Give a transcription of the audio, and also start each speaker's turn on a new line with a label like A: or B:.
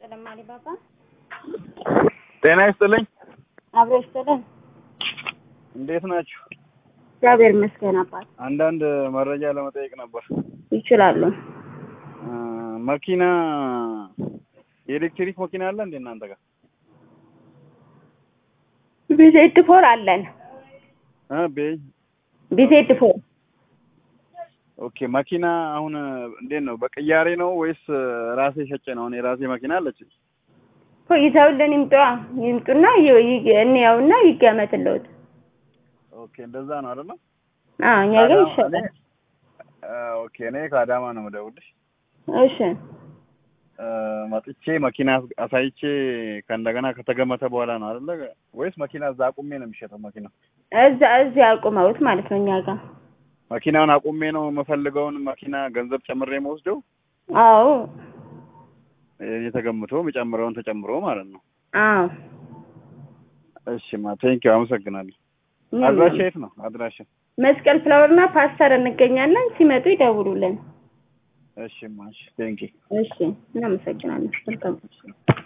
A: ይስጥልን ማሪባባ።
B: ጤና ይስጥልኝ።
A: አብሮ ይስጥልን።
B: እንዴት ናችሁ?
A: እግዚአብሔር ይመስገን አባት።
B: አንዳንድ መረጃ ለመጠየቅ ነበር።
A: ይችላሉ።
B: እ መኪና የኤሌክትሪክ መኪና አለ እንዴ እናንተ ጋር?
A: ቢዜድ ፎር አለን።
B: እ ቤ-
A: ቢዜድ ፎር
B: ኦኬ መኪና አሁን እንዴት ነው? በቅያሬ ነው ወይስ ራሴ ሸጬ ነው? አሁን የራሴ መኪና አለች።
A: እኮ ይዘውልን ይምጧ ይምጡና ይ- ይ- እንየውና ይገመትልዎት።
B: ኦኬ እንደዛ ነው አይደለ?
A: አዎ እኛ ግን
B: ከአዳማ-
A: ይሸጣል።
B: እኔ- እ ኦኬ እኔ ከአዳማ ነው የምደውልሽ።
A: እሺ
B: እ መጥቼ መኪና አሳይቼ ከእንደገና ከተገመተ በኋላ ነው አይደለ? ወይስ መኪና እዛ አቁሜ ነው የሚሸጠው መኪናው?
A: እዛ እዚህ አቁመውት ማለት ነው እኛ ጋር።
B: መኪናውን አቁሜ ነው የምፈልገውን መኪና ገንዘብ ጨምሬ የምወስደው
A: አዎ
B: የተገምቶ የሚጨምረውን ተጨምሮ ማለት ነው።
A: አዎ
B: እሺ ማ ቴንኪው አመሰግናለሁ።
A: ምንም
B: አድራሻ
A: ነው።
B: የት ነው አድራሻ?
A: መስቀል ፍላወርና ፓስተር እንገኛለን። ሲመጡ ይደውሉልን።
B: እሺ ማ እሺ ቴንኪው
A: እሺ እናመሰግናለን። መልካም